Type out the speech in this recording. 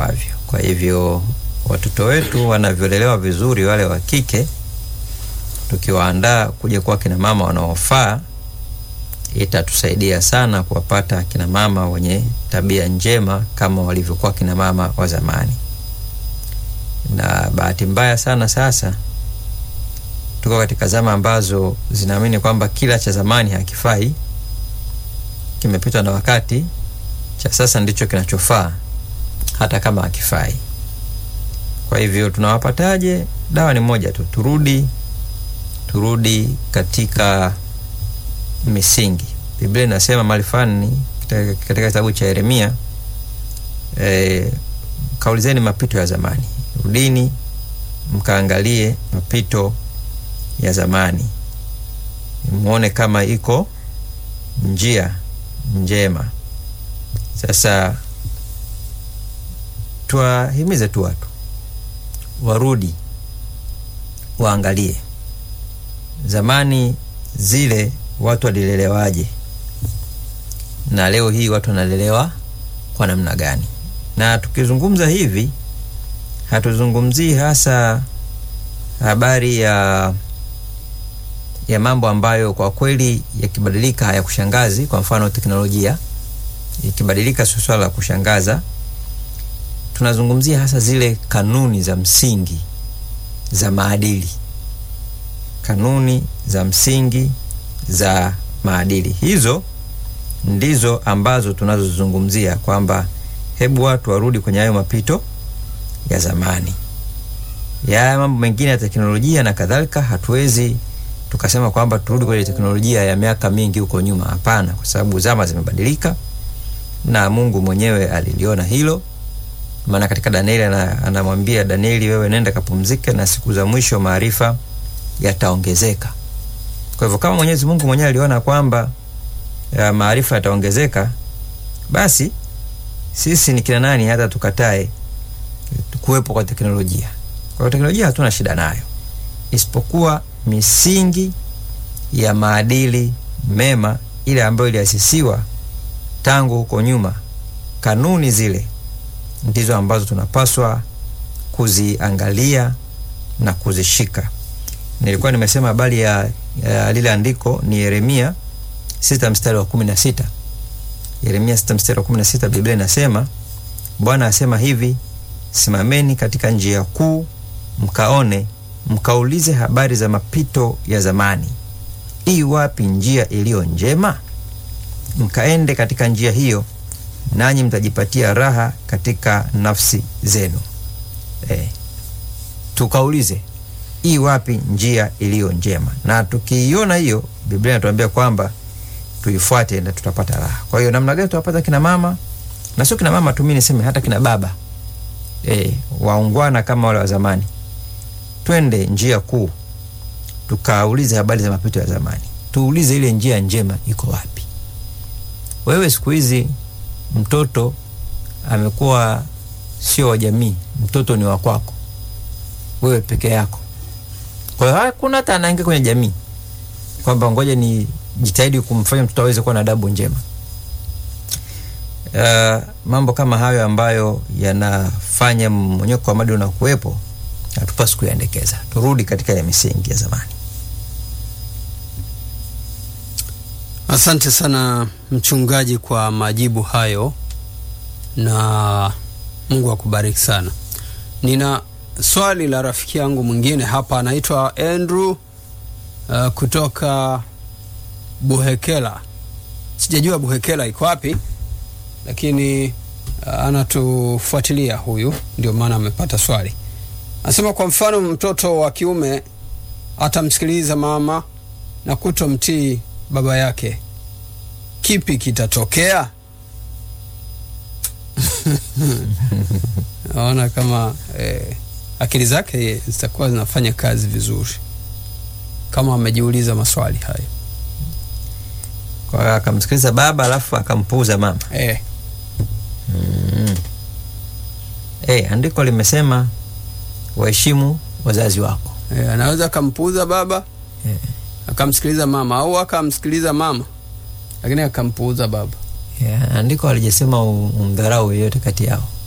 avyo. Kwa hivyo watoto wetu wanavyolelewa vizuri, wale wa kike, tukiwaandaa kuja kuwa kina mama wanaofaa, itatusaidia sana kuwapata kina mama wenye tabia njema kama walivyokuwa kina mama wa zamani. Na bahati mbaya sana sasa tuko katika zama ambazo zinaamini kwamba kila cha zamani hakifai, kimepitwa na wakati, cha sasa ndicho kinachofaa hata kama hakifai. Kwa hivyo tunawapataje? Dawa ni moja tu, turudi turudi katika misingi. Biblia inasema mahali fulani katika kitabu cha Yeremia, e, kaulizeni mapito ya zamani, rudini mkaangalie mapito ya zamani, muone kama iko njia njema. Sasa tuwahimize tu watu warudi waangalie zamani zile watu walilelewaje na leo hii watu wanalelewa kwa namna gani. Na tukizungumza hivi, hatuzungumzii hasa habari ya ya mambo ambayo kwa kweli yakibadilika hayakushangazi. Kwa mfano, teknolojia ikibadilika sio swala la kushangaza. Tunazungumzia hasa zile kanuni za msingi za maadili, kanuni za msingi za maadili. Hizo ndizo ambazo tunazozungumzia kwamba hebu watu warudi kwenye hayo mapito ya zamani. Ya mambo mengine ya teknolojia na kadhalika, hatuwezi tukasema kwamba turudi kwenye teknolojia ya miaka mingi huko nyuma. Hapana, kwa sababu zama zimebadilika na Mungu mwenyewe aliliona hilo. Maana katika Danieli anamwambia Danieli, wewe nenda kapumzike, na siku za mwisho maarifa yataongezeka. Kwa hivyo kama Mwenyezi Mungu mwenyewe aliona kwamba ya maarifa yataongezeka, basi sisi ni kina nani hata tukatae kuwepo kwa teknolojia? Kwa hiyo teknolojia hatuna shida nayo, isipokuwa misingi ya maadili mema ile ambayo iliasisiwa tangu huko nyuma, kanuni zile ndizo ambazo tunapaswa kuziangalia na kuzishika. Nilikuwa nimesema habari ya, ya lile andiko ni Yeremia sita mstari wa kumi na sita. Yeremia sita mstari wa kumi na sita, Biblia inasema Bwana asema hivi, simameni katika njia kuu, mkaone, mkaulize habari za mapito ya zamani, ii wapi njia iliyo njema, mkaende katika njia hiyo, nanyi mtajipatia raha katika nafsi zenu. E, tukaulize ii wapi njia iliyo njema, na tukiiona hiyo, Biblia inatuambia kwamba tuifuate na tutapata raha. Kwa hiyo namna gani tutapata kina mama na sio kina mama tu, mimi niseme hata kina baba e, waungwana kama wale wa zamani, twende njia kuu tukaulize habari za mapito ya zamani, tuulize ile njia njema iko wapi. Wewe siku hizi mtoto amekuwa sio wa jamii, mtoto ni wa kwako wewe peke yako. Kwa hiyo hakuna hata anaingia kwenye jamii kwamba ngoja ni jitahidi kumfanya mtoto aweze kuwa na adabu njema. Uh, mambo kama hayo ambayo yanafanya mmonyoko wa maadili unakuwepo, hatupaswi kuyaendekeza. Turudi katika ile misingi ya zamani. Asante sana mchungaji kwa majibu hayo, na Mungu akubariki sana. Nina swali la rafiki yangu mwingine hapa, anaitwa Andrew uh, kutoka Buhekela. Sijajua Buhekela iko wapi, lakini uh, anatufuatilia huyu, ndio maana amepata swali. Anasema kwa mfano, mtoto wa kiume atamsikiliza mama na kutomtii baba yake, kipi kitatokea? naona kama eh, akili zake zitakuwa zinafanya kazi vizuri kama amejiuliza maswali hayo. Kwa hiyo akamsikiliza baba alafu akampuuza mama. Eh, Mm. Eh, andiko limesema waheshimu wazazi wako. eh, anaweza akampuuza baba Eh, akamsikiliza mama au akamsikiliza mama lakini akampuuza baba. yeah, andiko halijasema um- umdharau yeyote kati yao.